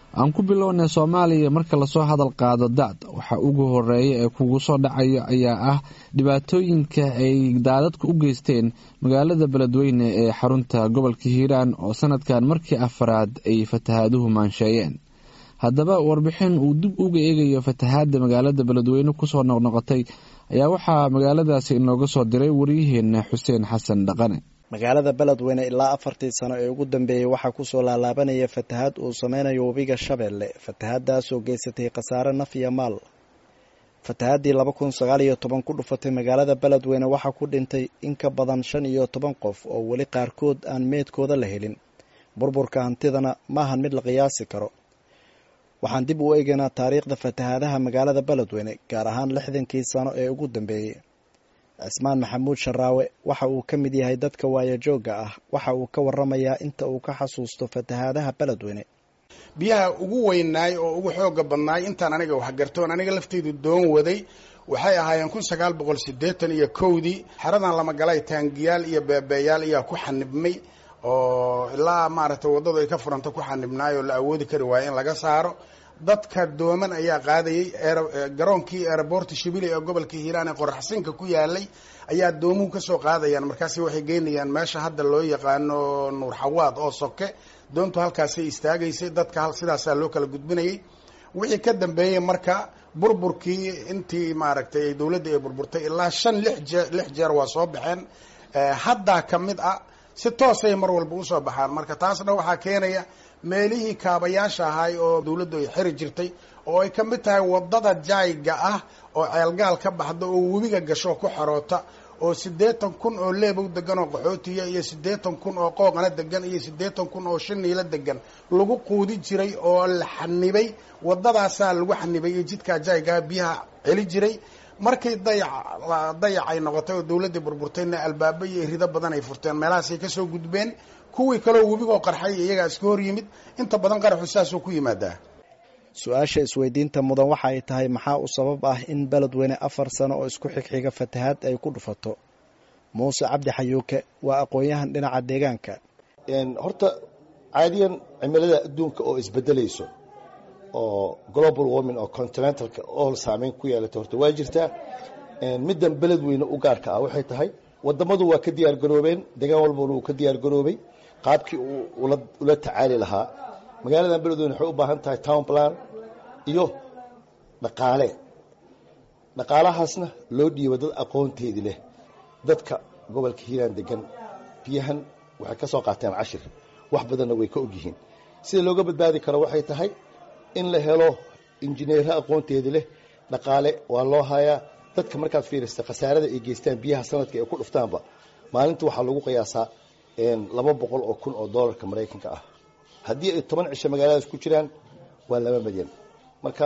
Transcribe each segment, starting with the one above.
aan ku bilownay soomaaliya marka lasoo hadal qaado dacd waxa ugu horeeya ee kugu soo dhacaya ayaa ah dhibaatooyinka ay daadadku u geysteen magaalada beledweyne ee xarunta gobolka hiiraan oo sanadkan markii afaraad ay fatahaaduhu maansheeyeen haddaba warbixin uu dib uga eegayo fatahaadda magaalada beledweyne kusoo noqnoqotay ayaa waxaa magaaladaasi inooga soo diray waryaheena xuseen xasan dhaqane magaalada beledweyne ilaa afartii sano ee ugu dambeeyey waxaa kusoo laalaabanaya fatahaad uu sameynayo webiga shabeelle fatahaadaasoo geysatay khasaare naf iyo maal fatahaadii laba kun sagaal iyo toban ku dhufatay magaalada beledweyne waxaa ku dhintay in ka badan shan iyo toban qof oo weli qaarkood aan meedkooda la helin burburka hantidana maahan mid la qiyaasi karo waxaan dib u eegaynaa taariikhda fatahaadaha magaalada beledweyne gaar ahaan lixdankii sano ee ugu dambeeyey cismaan maxamuud sharaawe waxa uu ka mid yahay dadka waayajoogga ah waxa uu ka waramayaa inta uu ka xasuusto fatahaadaha beledweyne biyaha ugu weynaay oo ugu xooga badnaay intaan aniga waxgartoon aniga lafteydu doon waday waxay ahaayeen kun sagaal boqol siddeetan iyo kowdii xeradan lama galay taangiyaal iyo beebeeyaal ayaa ku xanibmay oo ilaa maaragtay waddadu ay ka furanta ku xanibnaay oo la awoodi kari waayo in laga saaro dadka dooman ayaa qaadayay garoonkii eeraboorta shibili ee gobolka hiiraan ee qoraxsinka ku yaalay ayaa doomuhu kasoo qaadayaan markaasi waxay geynayaan meesha hadda loo yaqaano nuur xawaad oo soke doontu halkaasay istaagaysay dadka sidaasaa loo kala gudbinayay wixii ka dambeeyey marka burburkii intii maaragtay dowladda ay burburtay ilaa shan lix jee lix jeer waa soo baxeen haddaa ka mid ah si toosay mar walba usoo baxaan marka taasna waxaa keenaya meelihii kaabayaasha ahay oo dawladdu ay xiri jirtay oo ay ka mid tahay waddada jaayga ah oo ceelgaal ka baxda oo webiga gasho ku xaroota oo siddeetan kun oo leebow degan oo qaxootiya iyo siddeetan kun oo qooqana degan iyo siddeetan kun oo shiniilo degan lagu quudi jiray oo la xanibay waddadaasaa lagu xanibay iyo jidkaa jaaygaha biyaha celi jiray markay dayac dayac ay noqotay oo dawladdii burburtayna albaabo iyo rido badan ay furteen meelahaasay kasoo gudbeen kuwii kaleo webigoo qarxay iyagaa iska hor yimid inta badan qaraxu saasuu ku yimaadaa su-aasha isweydiinta mudan waxa ay tahay maxaa u sabab ah in beledweyne afar sano oo isku xigxiga fatahaad ay ku dhufato muuse cabdi xayuuke waa aqoon-yahan dhinaca deegaanka horta caadiyan cimilada adduunka oo isbedelayso oo global warming oo continentalka oo saameyn ku yeelata horta waa jirtaa middan beledweyne u gaarka ah waxay tahay wadamadu waa ka diyaar garoobeen degaan walbana uu ka diyaar garoobay qaabkii uu ula tacaali lahaa magaaladan beledweyne waxay u baahan tahay town plan iyo dhaqaale dhaqaalahaasna loo dhiibo dad aqoonteedii leh dadka gobolka hiiraan degan biyahan waxay ka soo qaateen cashir wax badanna way ka ogyihiin sida looga badbaadi karo waxay tahay in la helo injineero aqoonteedii leh dhaqaale waa loo hayaa dadka markaad fiirista khasaarada ay geystaan biyaha sanadka ay ku dhuftaanba maalinta waxaa lagu qiyaasaa laba boqol oo kun oo doolarka maraykanka ah haddii ay toban cisho magaaladaas ku jiraan waa laba milyan marka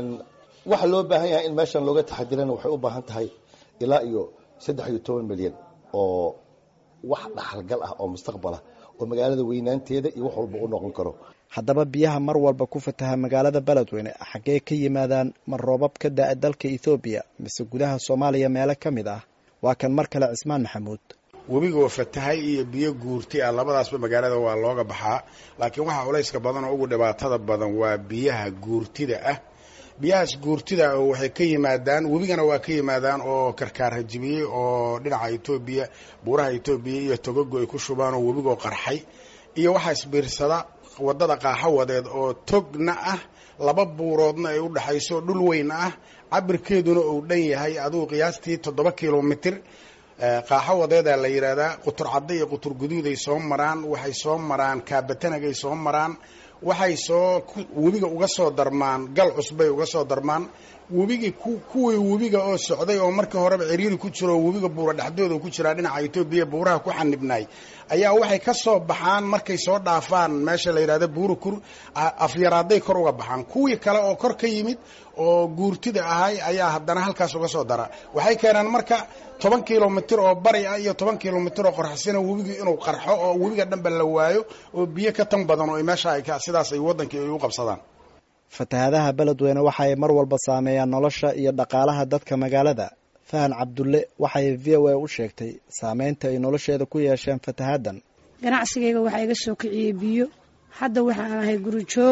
waxa loo baahan yahay in meeshan looga taxadirana waxay u baahan tahay ilaa iyo saddex iyo toban milyan oo wax dhaxalgal ah oo mustaqbalah oo magaalada weynaanteeda iyo wax walba u noqon karo haddaba biyaha mar walba ku fataha magaalada beledweyne xaggee ka yimaadaan ma roobab ka da-a dalka ethoobiya mise gudaha soomaaliya meelo ka mid ah waa kan mar kale cismaan maxamuud webigoo fatahay iyo biyo guurti ah labadaasba magaalada waa looga baxaa laakiin waxaa culayska badan oo ugu dhibaatada badan waa biyaha guurtida ah biyahaas guurtida oo waxay ka yimaadaan webigana waa ka yimaadaan oo karkaar hajibiyey oo dhinaca etoobiya buuraha etoobiya iyo togogo ay ku shubaan oo webigoo qarxay iyo waxaa isbiirsada waddada qaaxawadeed oo togna ah laba buuroodna ay u dhexayso dhul weyn ah cabirkeeduna uu dhan yahay adugu qiyaastii toddoba kilomitir qaaxawadeedaa la yidhaahdaa qutur cadda iyo qutur guduuday soo maraan waxay soo maraan kaabatanagay soo maraan waxay soo webiga uga soo darmaan gal cusbay uga soo darmaan webigii kuwii webiga oo socday oo markii horeba ciriiri ku jiro oo webiga buura dhexdooda ku jiraa dhinaca etoobiya buuraha ku xanibnaay ayaa waxay ka soo baxaan markay soo dhaafaan meesha la yidhahda buurakur afyaraaday kor uga baxaan kuwii kale oo kor ka yimid oo guurtida ahay ayaa haddana halkaas uga soo dara waxay keenaan marka toban kilomitir oo bari ah iyo toban kilomitir oo qorxsina webigii inuu qarxo oo webiga dhanba la waayo oo biyo ka tan badan oo meesha ay sidaas ay waddankii ay u qabsadaan fatahaadaha beledweyne waxa ay mar walba saameeyaan nolosha iyo dhaqaalaha dadka magaalada fahan cabdulle waxay v o a u sheegtay saameynta ay nolosheeda ku yeesheen fatahaaddan ganacsigayga waxaa iga soo kiciyey biyo hadda waxaan ahay guri joog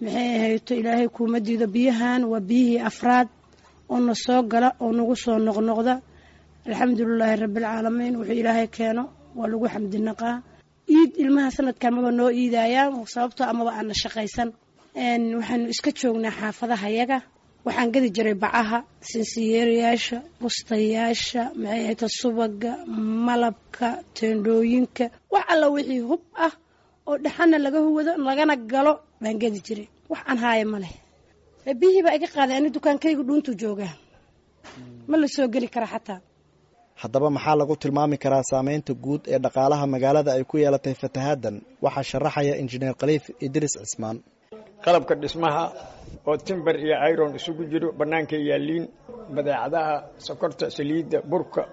maxay ahayto ilaahay kuuma diido biyahan waa biyihii afraad oo na soo gala oo nagu soo noqnoqda alxamdulilaahi rabbialcaalamiin wuxuu ilaahay keeno waa lagu xamdinaqaa iid ilmaha sanadkan maba noo iidayaan sababtoo amaba aana shaqaysan waxaanu iska joognaa xaafadaha yaga waxaan gadi jiray bacaha sinsiyeerayaasha bustayaasha maxay ahayta subaga malabka teendhooyinka wax alla wixii hub ah oo dhaxana laga huwado lagana galo baan gadi jiray wax aan haaya ma leh biyihii baa iga qaaday ani dukaankayga dhuuntuu joogaa ma la soo geli kara xataa haddaba maxaa lagu tilmaami karaa saameynta guud ee dhaqaalaha magaalada ay ku yeelatay fatahaaddan waxaa sharaxaya injineer khaliif idriis cismaan qalabka dhismaha oo timber iyo iron isugu jiro bannaanka yaaliin badeecadaha sokorta saliidda burka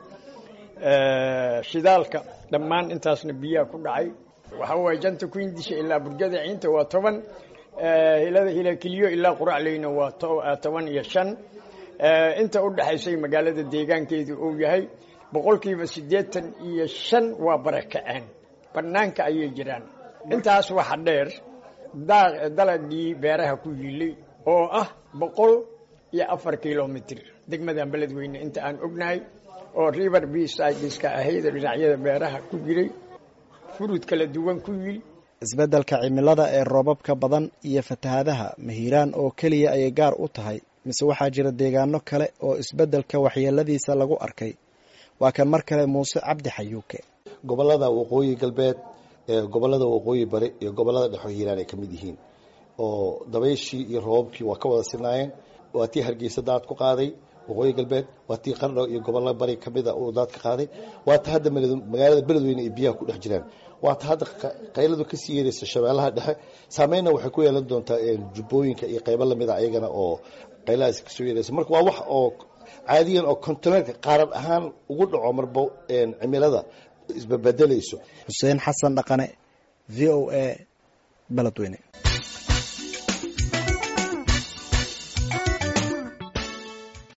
shidaalka dhammaan intaasna biyaha ku dhacay waxa waaye janta kuindisha ilaa burjada ciinta waa toban hilada hilakiliyo ilaa quracleyna waa toban iyo shan inta u dhexaysay magaalada deegaankeedu uu yahay boqolkiiba siddeetan iyo shan waa barakaceen bannaanka ayay jiraan intaas waxa dheer dalagii beeraha ku yilay oo ah boqol iyo afar kilomitr degmadan beledweyne inta aan ognahay oo river bsideska ahayd dhinacyada beeraha ku jiray furud kala duwan ku yil isbeddelka cimilada ee roobabka badan iyo fatahaadaha mahiiraan oo keliya ayay gaar u tahay mise waxaa jira deegaano kale oo isbeddelka waxyeeladiisa lagu arkay waa kan mar kale muuse cabdi xayuuke gobolada waqooyi galbeed gobolada waqooyi bari iyo gobolada dhexo hiiraan ay ka mid yihiin oo dabayshii iyo roobabkii waa ka wada sinaayeen waa tii hargeysa daad ku qaaday waqooyi galbeed waa tii qardho iyo gobollo bari kamida uu daad ka qaaday waa ta hadda magaalada beledweyne ay biyaha ku dhex jiraan waa ta hadda qayladu kasii yeeraysa shabeellaha dhexe saameynna waxay ku yeelan doontaa jubbooyinka iyo qaybo lamida ayagana oo qayladaas kasoo yeeraysa marka waa wax oo caadiyan oo kontineerka qaaran ahaan ugu dhaco marba cimilada isbabedelayso xuseen xasan dhaqane v o a beledweyne